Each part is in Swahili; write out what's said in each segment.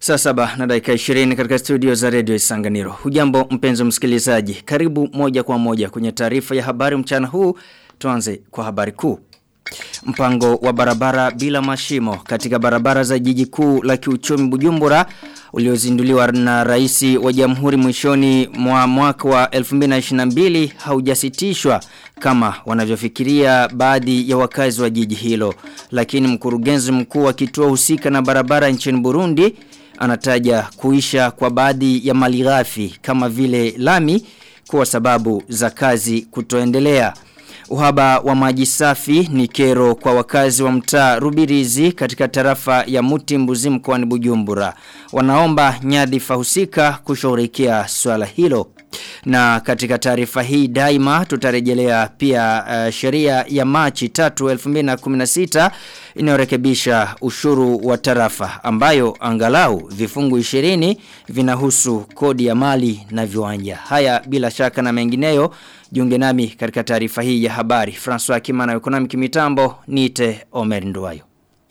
Saa saba na dakika 20 katika studio za Radio Isanganiro. Hujambo mpenzi msikilizaji. Karibu moja kwa moja kwenye taarifa ya habari mchana huu. Tuanze kwa habari kuu. Mpango wa barabara bila mashimo katika barabara za jiji kuu la kiuchumi Bujumbura uliozinduliwa na rais wa Jamhuri mwishoni mwa mwaka wa 2022 haujasitishwa kama wanavyofikiria baadhi ya wakazi wa jiji hilo. Lakini mkurugenzi mkuu wa kituo husika na barabara nchini Burundi anataja kuisha kwa baadhi ya malighafi kama vile lami kwa sababu za kazi kutoendelea. Uhaba wa maji safi ni kero kwa wakazi wa mtaa Rubirizi katika tarafa ya Muti Mbuzi mkoani Bujumbura. Wanaomba nyadhifa husika kushughulikia swala hilo. Na katika taarifa hii daima tutarejelea pia uh, sheria ya Machi 3 2016 inayorekebisha ushuru wa tarafa ambayo angalau vifungu 20 vinahusu kodi ya mali na viwanja. Haya bila shaka na mengineyo Jiunge nami katika taarifa hii ya habari. François Kimana ekonomi kimitambo nite Omer Nduwayo.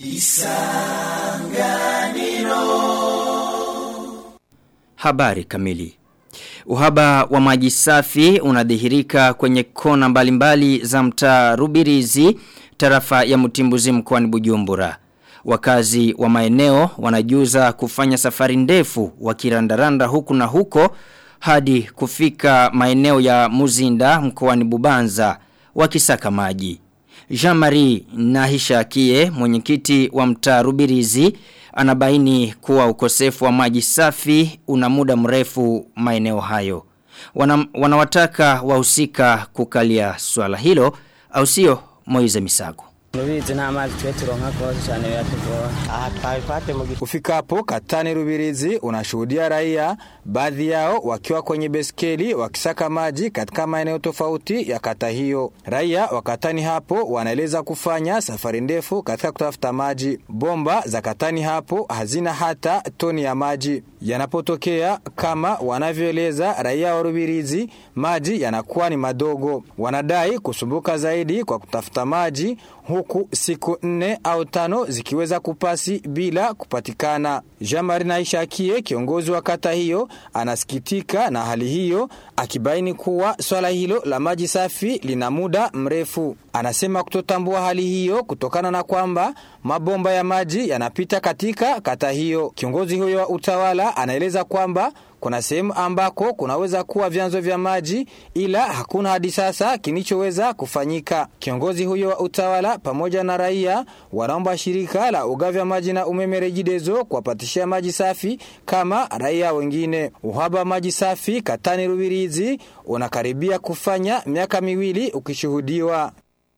Isanganiro. Habari kamili. Uhaba wa maji safi unadhihirika kwenye kona mbalimbali za mtaa Rubirizi, tarafa ya Mutimbuzi mkoani Bujumbura. Wakazi wa maeneo wanajuza kufanya safari ndefu wakirandaranda huku na huko hadi kufika maeneo ya Muzinda mkoani Bubanza wakisaka maji. Jean-Marie Nahishakie mwenyekiti wa mtaa Rubirizi anabaini kuwa ukosefu wa maji safi una muda mrefu maeneo hayo. Wana, wanawataka wahusika kukalia swala hilo au sio Moize Misago. Rubizi nta mazi twe turonka rwose cyane biratugora aha twabipate mu Ufikapo Katani Rubirizi unashuhudia raia baadhi yao wakiwa kwenye beskeli wakisaka maji katika maeneo tofauti ya kata hiyo. Raia wa Katani hapo wanaeleza kufanya safari ndefu katika kutafuta maji. Bomba za Katani hapo hazina hata toni ya maji. Yanapotokea kama wanavyoeleza raia wa Rubirizi, maji yanakuwa ni madogo. Wanadai kusumbuka zaidi kwa kutafuta maji huku siku nne au tano zikiweza kupasi bila kupatikana. Jean-Marie Naishakie kiongozi wa kata hiyo anasikitika na hali hiyo akibaini kuwa swala hilo la maji safi lina muda mrefu. Anasema kutotambua hali hiyo kutokana na kwamba mabomba ya maji yanapita katika kata hiyo. Kiongozi huyo wa utawala anaeleza kwamba kuna sehemu ambako kunaweza kuwa vyanzo vya maji ila hakuna hadi sasa kinichoweza kufanyika. Kiongozi huyo wa utawala pamoja na raia wanaomba shirika la ugavi wa maji na umeme Rejidezo kuwapatishia maji safi kama raia wengine. Uhaba wa maji safi Katani Rubirizi unakaribia kufanya miaka miwili ukishuhudiwa.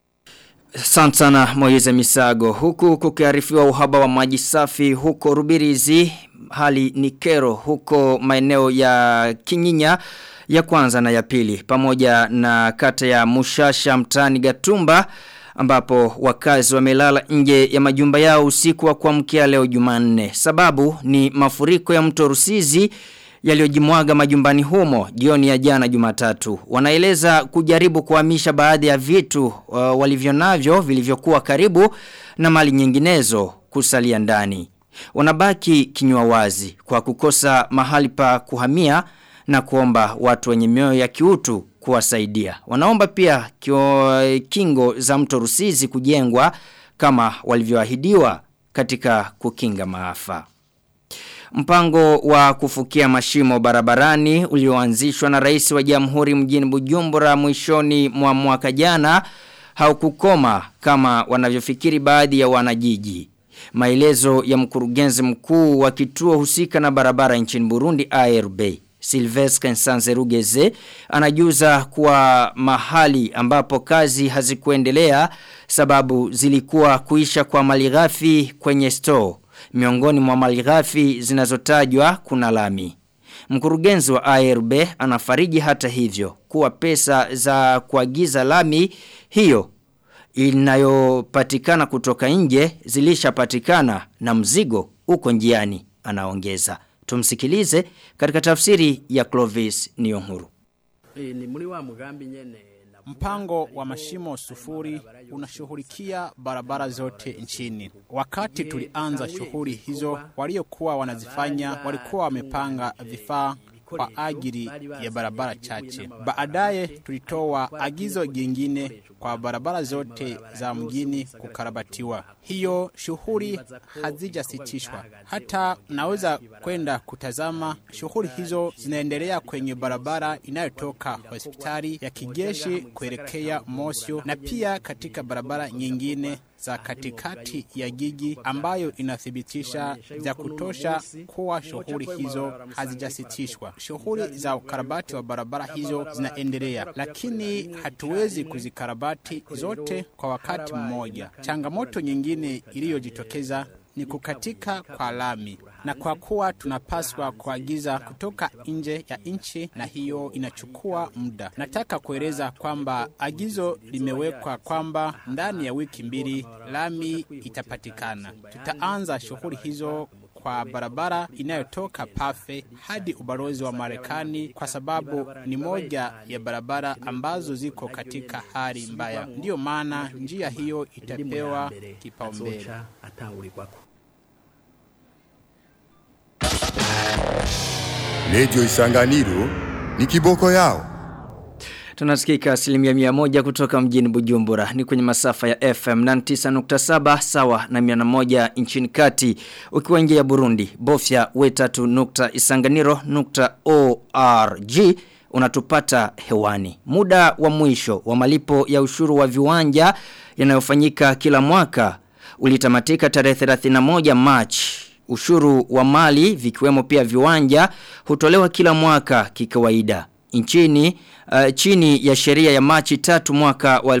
Asante sana Moize Misago. Huku kukiarifiwa uhaba wa maji safi huko Rubirizi, hali ni kero huko maeneo ya Kinyinya ya kwanza na ya pili pamoja na kata ya Mushasha mtani Gatumba ambapo wakazi wamelala nje ya majumba yao usiku wa kuamkia leo Jumanne. Sababu ni mafuriko ya mto Rusizi yaliyojimwaga majumbani humo jioni ya jana Jumatatu. Wanaeleza kujaribu kuhamisha baadhi ya vitu uh, walivyonavyo vilivyokuwa karibu na mali nyinginezo kusalia ndani. Wanabaki kinywa wazi kwa kukosa mahali pa kuhamia na kuomba watu wenye mioyo ya kiutu kuwasaidia. Wanaomba pia kio, kingo za mto Rusizi kujengwa kama walivyoahidiwa katika kukinga maafa. Mpango wa kufukia mashimo barabarani ulioanzishwa na rais wa jamhuri mjini Bujumbura mwishoni mwa mwaka jana haukukoma kama wanavyofikiri baadhi ya wanajiji. Maelezo ya mkurugenzi mkuu wa kituo husika na barabara nchini Burundi ARB. Silvestre Nsanzerugeze anajuza kuwa mahali ambapo kazi hazikuendelea sababu zilikuwa kuisha kwa malighafi kwenye store. Miongoni mwa malighafi zinazotajwa kuna lami. Mkurugenzi wa ARB anafariji hata hivyo kuwa pesa za kuagiza lami hiyo inayopatikana kutoka nje zilishapatikana na mzigo uko njiani anaongeza. Tumsikilize katika tafsiri ya Clovis Niyonkuru. ni muri wa mugambi nyene Mpango wa mashimo sufuri unashughulikia barabara zote nchini. Wakati tulianza shughuli hizo, waliokuwa wanazifanya walikuwa wamepanga vifaa kwa ajili ya barabara chache. Baadaye tulitoa agizo jingine kwa barabara zote za mjini kukarabatiwa. Hiyo shughuli hazijasitishwa. Hata naweza kwenda kutazama shughuli hizo zinaendelea kwenye barabara inayotoka hospitali ya kijeshi kuelekea Mosyo na pia katika barabara nyingine za katikati ya jiji ambayo inathibitisha vya kutosha kuwa shughuli hizo hazijasitishwa. Shughuli za ukarabati wa barabara hizo zinaendelea, lakini hatuwezi kuzikarabati zote kwa wakati mmoja. Changamoto nyingine iliyojitokeza ni kukatika kwa lami, na kwa kuwa tunapaswa kuagiza kutoka nje ya nchi, na hiyo inachukua muda. Nataka kueleza kwamba agizo limewekwa kwamba ndani ya wiki mbili lami itapatikana. Tutaanza shughuli hizo kwa barabara inayotoka Pafe hadi ubalozi wa Marekani kwa sababu ni moja ya barabara ambazo ziko katika hali mbaya. Ndiyo maana njia hiyo itapewa kipaumbele. Redio Isanganiro ni kiboko yao. Tunasikika asilimia mia moja kutoka mjini Bujumbura ni kwenye masafa ya FM 99.7 sawa na 101 nchini kati ukiwa nje ya Burundi bofya wetatu nukta isanganiro nukta org unatupata hewani. Muda wa mwisho wa malipo ya ushuru wa viwanja yanayofanyika kila mwaka ulitamatika tarehe 31 Machi. Ushuru wa mali vikiwemo pia viwanja hutolewa kila mwaka kikawaida. Nchini uh, chini ya sheria ya Machi tatu mwaka wa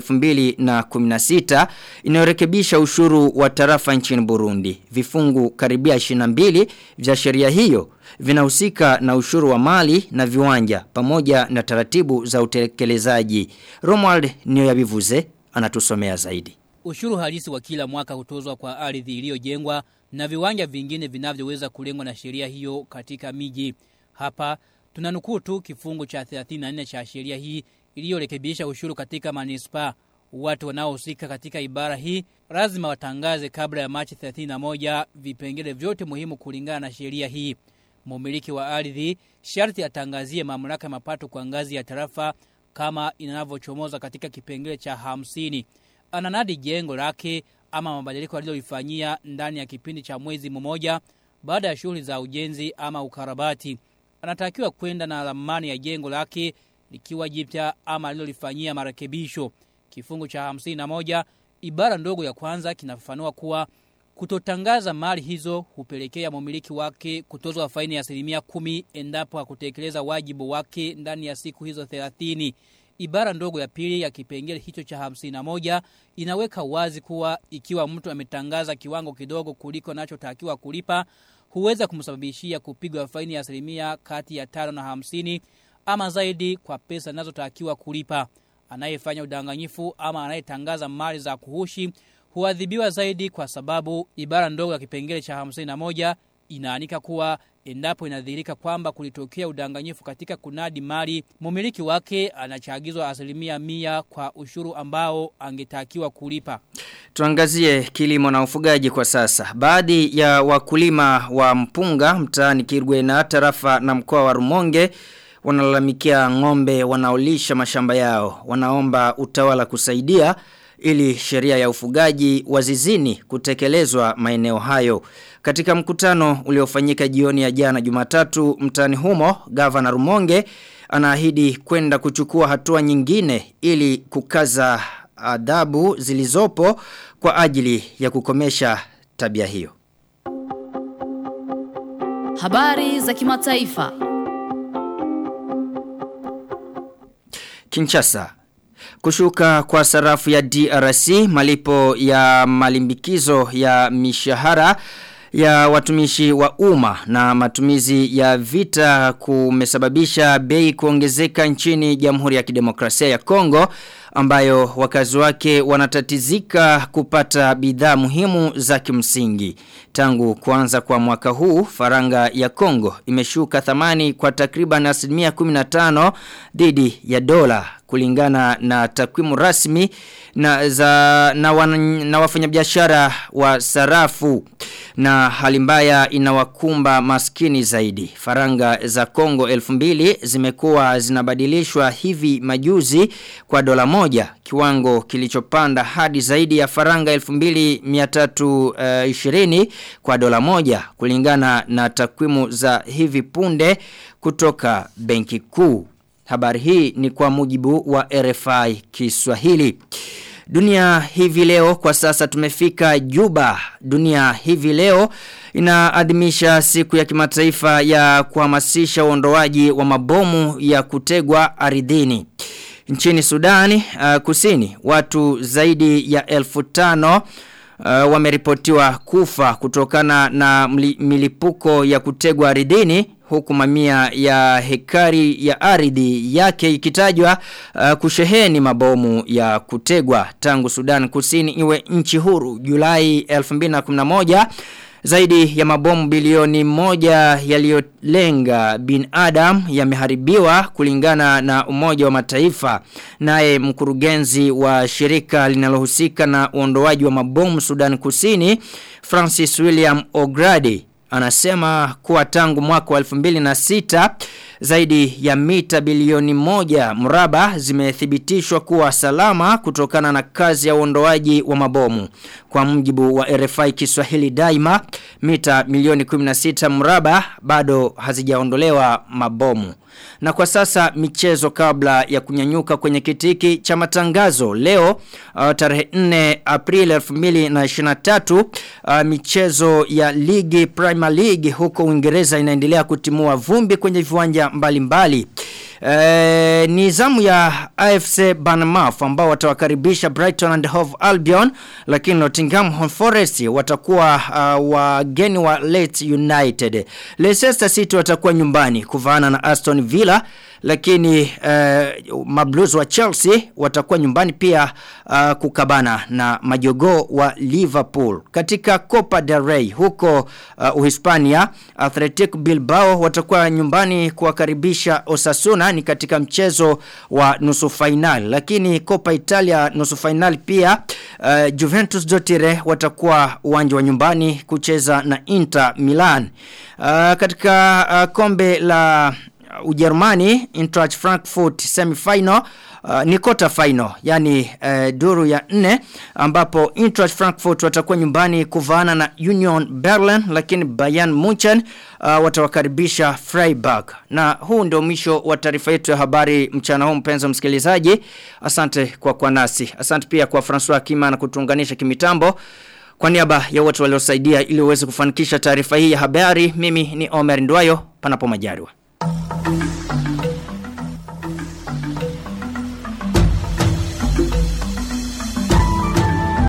2016 inayorekebisha ushuru wa tarafa nchini Burundi. Vifungu karibia 22 vya sheria hiyo vinahusika na ushuru wa mali na viwanja pamoja na taratibu za utekelezaji. Romuald Niyoyabivuze anatusomea zaidi. Ushuru halisi wa kila mwaka hutozwa kwa ardhi iliyojengwa na viwanja vingine vinavyoweza kulengwa na sheria hiyo katika miji. Hapa tunanukuu tu kifungu cha 34 cha sheria hii iliyorekebisha ushuru katika manispaa. Watu wanaohusika katika ibara hii lazima watangaze kabla ya Machi 31 vipengele vyote muhimu kulingana na sheria hii. Mumiliki wa ardhi sharti atangazie mamlaka mapato kwa ngazi ya tarafa kama inavyochomoza katika kipengele cha hamsini. Ananadi jengo lake ama mabadiliko alilolifanyia ndani ya kipindi cha mwezi mmoja baada ya shughuli za ujenzi ama ukarabati. Anatakiwa kwenda na ramani ya jengo lake likiwa jipya ama alilolifanyia marekebisho. Kifungu cha hamsini na moja ibara ndogo ya kwanza kinafafanua kuwa kutotangaza mali hizo hupelekea mumiliki wake kutozwa faini ya asilimia kumi endapo hakutekeleza wajibu wake ndani ya siku hizo 30. Ibara ndogo ya pili ya kipengele hicho cha hamsini na moja inaweka wazi kuwa ikiwa mtu ametangaza kiwango kidogo kuliko anachotakiwa kulipa huweza kumsababishia kupigwa faini ya asilimia kati ya tano na hamsini ama zaidi kwa pesa anazotakiwa kulipa. Anayefanya udanganyifu ama anayetangaza mali za kuhushi huadhibiwa zaidi kwa sababu ibara ndogo ya kipengele cha hamsini na moja inaanika kuwa endapo inadhihirika kwamba kulitokea udanganyifu katika kunadi mali, mumiliki wake anachagizwa asilimia mia kwa ushuru ambao angetakiwa kulipa. Tuangazie kilimo na ufugaji kwa sasa. Baadhi ya wakulima wa mpunga mtaani Kirgwe na tarafa na mkoa wa Rumonge wanalalamikia ng'ombe wanaolisha mashamba yao. Wanaomba utawala kusaidia ili sheria ya ufugaji wa zizini kutekelezwa maeneo hayo. Katika mkutano uliofanyika jioni ya jana Jumatatu mtaani humo, gavana Rumonge anaahidi kwenda kuchukua hatua nyingine ili kukaza adhabu zilizopo kwa ajili ya kukomesha tabia hiyo. Habari za kimataifa. Kinshasa Kushuka kwa sarafu ya DRC, malipo ya malimbikizo ya mishahara ya watumishi wa umma na matumizi ya vita kumesababisha bei kuongezeka nchini Jamhuri ya Kidemokrasia ya Kongo ambayo wakazi wake wanatatizika kupata bidhaa muhimu za kimsingi. Tangu kuanza kwa mwaka huu, faranga ya Kongo imeshuka thamani kwa takriban asilimia 15 dhidi ya dola kulingana na takwimu rasmi na za na, wan, na wafanyabiashara wa sarafu na hali mbaya inawakumba maskini zaidi. Faranga za Kongo 2000 zimekuwa zinabadilishwa hivi majuzi kwa dola moja kiwango kilichopanda hadi zaidi ya faranga 2320 kwa dola moja kulingana na takwimu za hivi punde kutoka benki kuu. Habari hii ni kwa mujibu wa RFI Kiswahili. Dunia hivi leo kwa sasa tumefika Juba. Dunia hivi leo inaadhimisha siku ya kimataifa ya kuhamasisha uondoaji wa mabomu ya kutegwa ardhini. Nchini Sudani uh, kusini watu zaidi ya elfu tano uh, wameripotiwa kufa kutokana na milipuko ya kutegwa ardhini huku mamia ya hekari ya ardhi yake ikitajwa uh, kusheheni mabomu ya kutegwa tangu Sudan Kusini iwe nchi huru Julai 2011 zaidi ya mabomu bilioni moja yaliyolenga bin Adam yameharibiwa kulingana na umoja wa mataifa. Naye mkurugenzi wa shirika linalohusika na uondoaji wa mabomu Sudan Kusini, Francis William O'Grady, anasema kuwa tangu mwaka wa 2006 zaidi ya mita bilioni moja mraba zimethibitishwa kuwa salama kutokana na kazi ya uondoaji wa mabomu. Kwa mjibu wa RFI Kiswahili daima, mita milioni 16 mraba bado hazijaondolewa mabomu. Na kwa sasa michezo kabla ya kunyanyuka kwenye kitiki cha matangazo leo uh, tarehe 4 April 2023 uh, michezo ya ligi Premier League huko Uingereza inaendelea kutimua vumbi kwenye viwanja mbalimbali. E, ni zamu ya AFC Bournemouth ambao watawakaribisha Brighton and Hove Albion lakini Nottingham Forest watakuwa uh, wageni wa Leeds United. Leicester City watakuwa nyumbani kuvaana na Aston Villa lakini uh, mablues wa Chelsea watakuwa nyumbani pia uh, kukabana na majogoo wa Liverpool. Katika Copa del Rey huko uh, Uhispania, Athletic Bilbao watakuwa nyumbani kuwakaribisha Osasuna ni katika mchezo wa nusu final. Lakini Copa Italia nusu final pia uh, Juventus Dotire watakuwa uwanja wa nyumbani kucheza na Inter Milan. Uh, katika uh, kombe la Ujerumani Eintracht Frankfurt semifinal uh, ni quarter final yani uh, duru ya nne ambapo Eintracht Frankfurt watakuwa nyumbani kuvaana na Union Berlin lakini Bayern Munchen uh, watawakaribisha Freiburg na huu ndio mwisho wa taarifa yetu ya habari mchana huu mpenzi msikilizaji asante kwa kwa nasi asante pia kwa François Kima na kutuunganisha kimitambo kwa niaba ya wote waliosaidia ili uweze kufanikisha taarifa hii ya habari mimi ni Omer Ndwayo panapo majaliwa